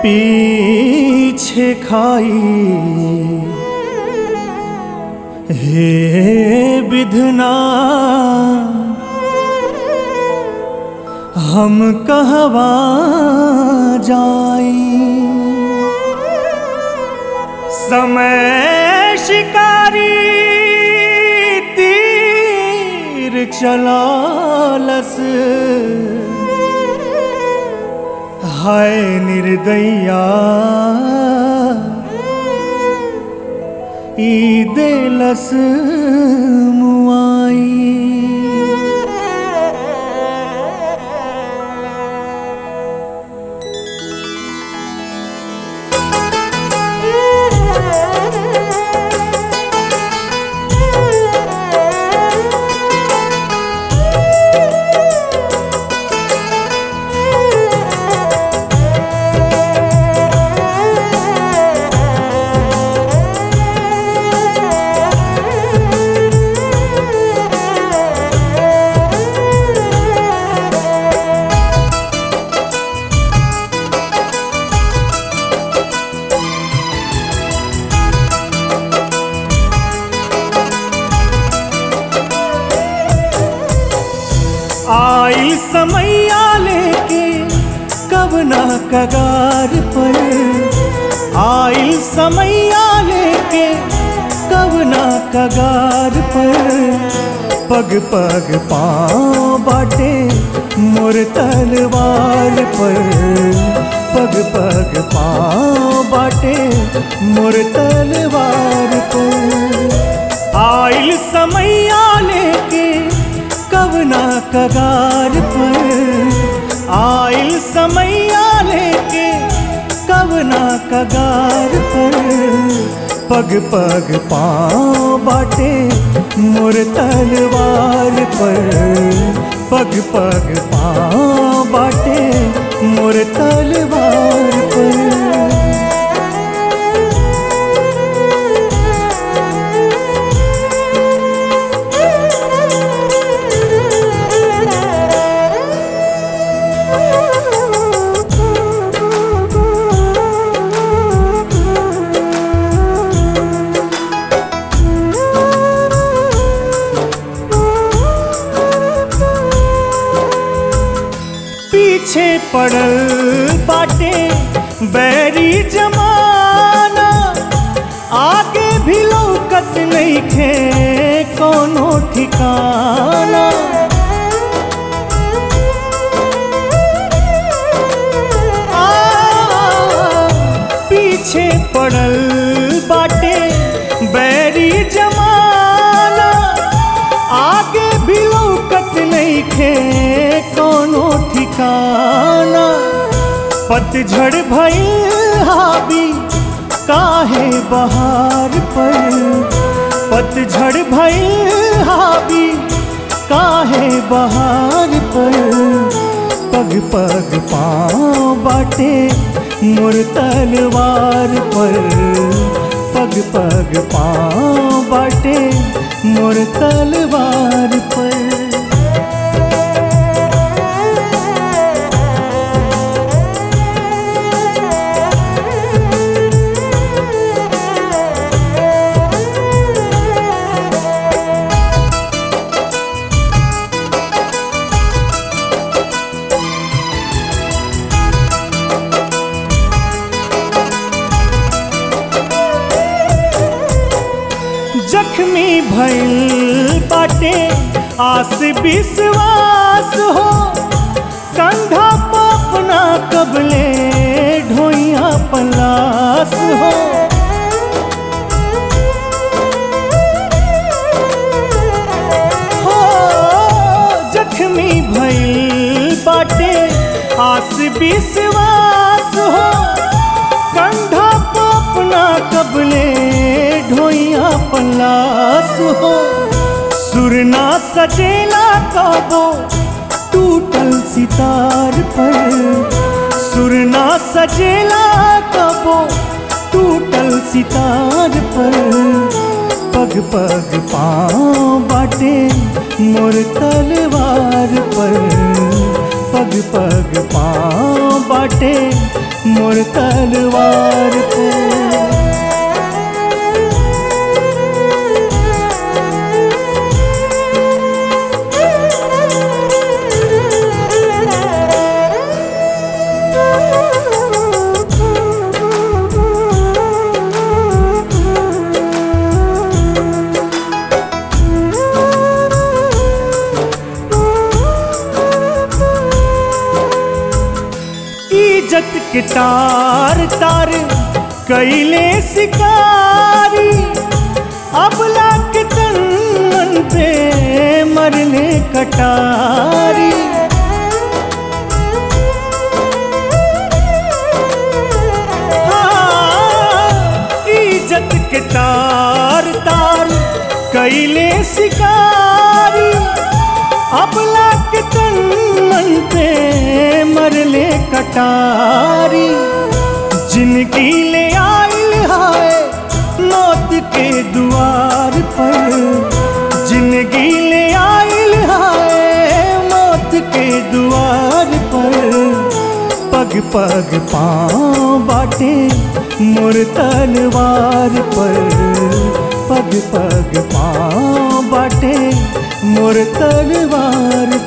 पीछे खाई हे विधना हम कहवा जाई समय शिकारी तीर चलालस हाय निर्दैया ई देलस मुआई आइल समैया लेके कवना कगार पर आइल समैया लेके कवना कगार पर पग पग पाँव बाटे मोर तलवार पर पग पग पाँव बाटे मोर तलवार पर आइल समैया लेके कवना कगार पर आइल समैया लेके कवना कगार पर पग पग पाँव बाटे मोर तलवार पर पग पग पाँव बाटे मोर तलवार पर पीछे पड़ल बाटे बैरी जमाना आगे भी लौकत नहीं खे कोनो ठिकाना आ, पीछे पड़ल बाटे बैरी जमाना आगे भी लौकत नहीं खे कोनो ठिकाना पतझड़ भइल हावी काहे बहार पर पतझड़ भइल हावी काहे बहार पर पग पग पाँव बाटे मोर तलवार पर पग पग पाँव बाटे मोर तलवार पर जख्मी भइल बाटे आस विश्वास हो कंधा पापना कबले ढोइया पलास हो हो जख्मी भइल बाटे आस विश्वास हो कंधा पापना कबले ढोइया पलास हो सुरना सजेला काबो टूटल सितार पर सुरना सजेला कबो टूटल सितार पर पग पग पाँव बाटे मोर तलवार पर पग पग पाँव बाटे मोर तलवार पर इज्जत के तार तार कैले शिकारी अबला के तन मन पे मरने कटारी हाँ, इज्जत के तार तार कैले शिकारी अबला के तन मन पे मरले कटारी जिनकी ले आइल हाय मौत के द्वार पर जिंदगी ले आइल हाय मौत के द्वार पर पग पग पाँव बाटे मोर तलवार पर पग पग पाँव बाटे मोर तलवार